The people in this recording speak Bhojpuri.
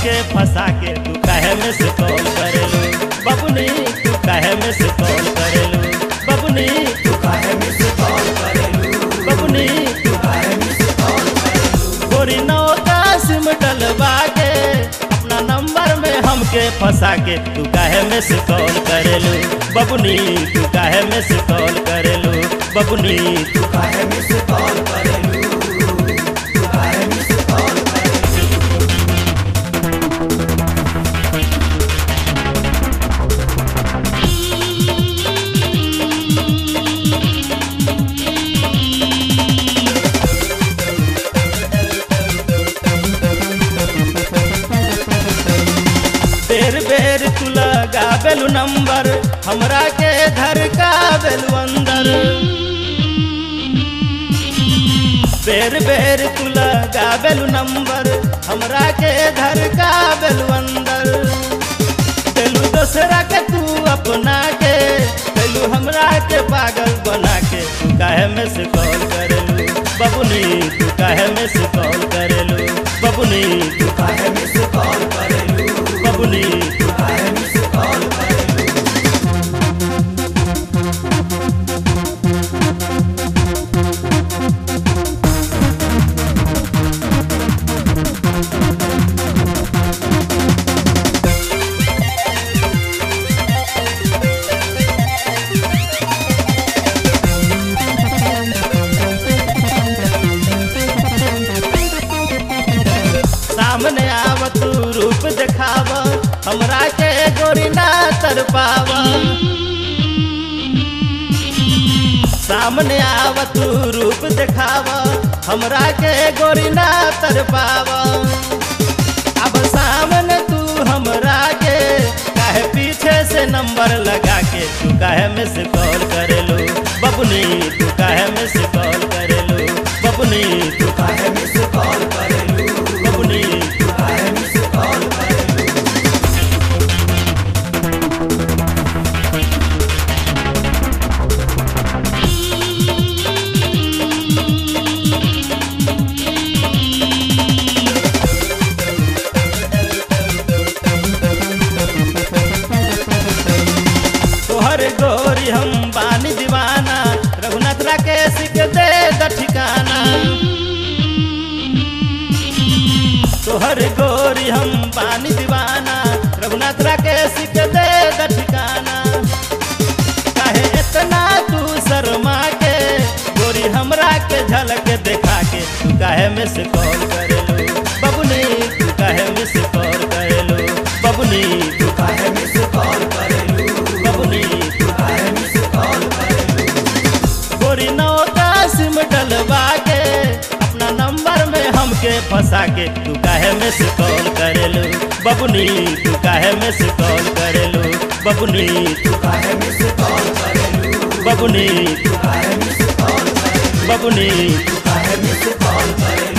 हमके फंसा के तू काहे में से कॉल करेलू बबुनी तू काहे में से कॉल करेलू बबुनी तू काहे मिस कॉल करेलू बबुनी तू काहे मिस कॉल करेलू गोरी नौ का सिम डलवा के अपना नंबर में हमके फंसा के तू काहे में से कॉल करेलू बबुनी तू काहे में से कॉल करेलू बबुनी तू काहे मिस कॉल करेलू तू काहे मिस कॉल करेलू बेर बेर तू लगावेलू नंबर हमरा के धर का बेलू अंदर बेर बेर तू लगावेलू नंबर हमरा के धर का बेलू अंदर बेलू दोसरा के तू अपना के बेलू हमरा के पागल बना के तू काहे में से कॉल करेलू बबुनी तू काहे में से कॉल करेलू बबुनी तू काहे मिस कॉल करेलू बबुनी तू काहे मिस कॉल करेलू सामने आव तू रूप देखाव हमरा के गोरी ना तर पाव सामने आव तू रूप देखाव हमरा के गोरी ना तर पाव अब सामने तू हमरा के काहे पीछे से नंबर लगा के तू काहे में से कॉल करेलू बबुनी तू काहे में से कॉल करेलू बबुनी तू तू काहे मिस कॉल करेलू बबुनी तू काहे मिस कॉल करेलू तोहर गोरी हम बानी दीवाना रघुनाथ राकेश के दे द ठिकाना तोहर गोरी हम बानी दीवाना रघुनाथ राकेश के दे द ठिकाना काहे इतना तू शर्मा के गोरी हमरा के झलक देखा के तू काहे में से कॉल करेलू बबुनी तू काहे में से कॉल करेलू बबुनी तू काहे मिस कॉल करेलू बबुनी तू काहे मिस कॉल करेलू गोरी नौ का सिम डलवा के अपना नंबर में हमके फंसा के तू काहे में से कॉल करेलू बबुनी तू काहे में से कॉल करेलू बबुनी तू काहे मिस कॉल करेलू बबुनी तू काहे मिस कॉल करेलू बबुनी तू काहे मिस कॉल करेलू